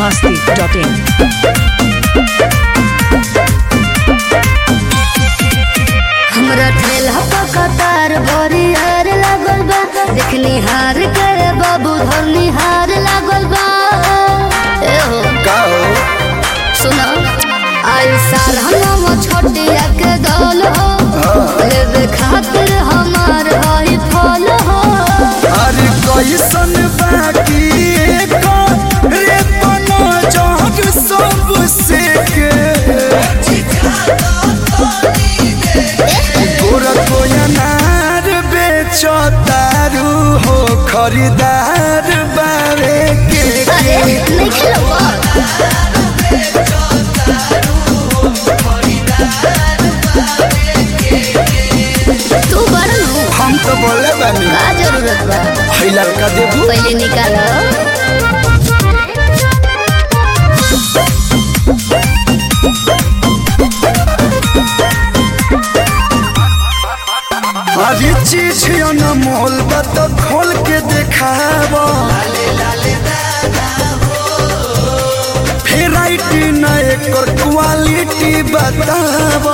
masti.in. हमरा ठेला पर कतार बड़ी हार लागल बा देखनी हार के बाबू धरनी हार लागल बा ए हो का हो सुनो आई साल हम छोटिया के दौल हो लेवे खातिर हमार हई फल हो अरे कैसन बाकी रे बनो जग सब से के गोरा कोई अनार बेचो तारू हो खरीदार बारे के अरे नहीं खेलो तू बड़ नु हम तो बोले बानी का जरूरत बा है लड़का देबू पहले निकालो अरे चीज न मोल बा तो खोल के देखावा भेराइटी न एकर क्वालिटी बतावा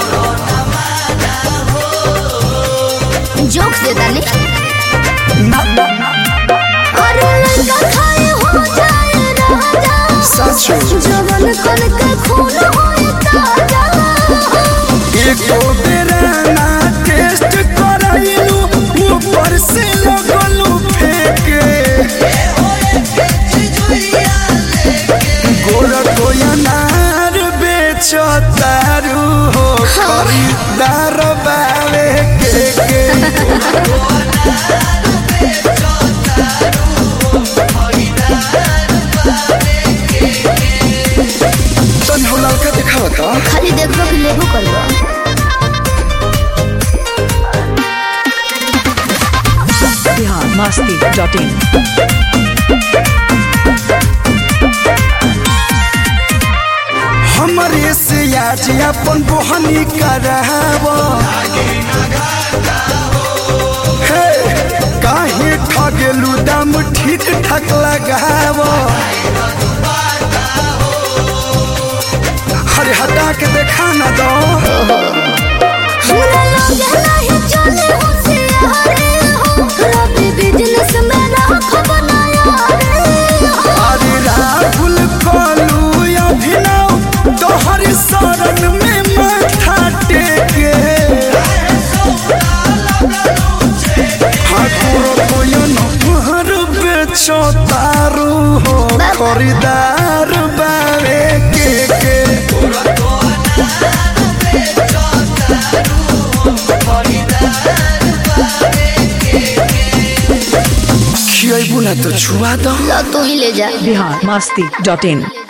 जोक से दानी ना अरे लड़का खाए हो जाए राजा सच जवन कन के खून होए ताजा एको बेरा ना टेस्ट कराइलू ऊपर से लगलू फेंके गोरा कोई अनार बेचो तारू हो खरीदार बावे के के तन हो लड़का दिखावा था खाली देखो कि लेबो करबो Bihar masti.in. हमरे से आज अपन बोहनी करावा हे, काहे ठगेलू दाम ठीक ठाक लगावा अरे हटा के देखा ना दो हमरा लगे नहीं चले हो से हरे हो रबी बिजनेस में राख बनाया रे हो अरे राहुल कलू अभिनव तोहर शरण में माथा टेके ठाकुर कोयन महर बेचो तारू हो खरीदार बारे के के खियाबू ना तो छुआ दो ला तू ही ले जा Bihar masti.in.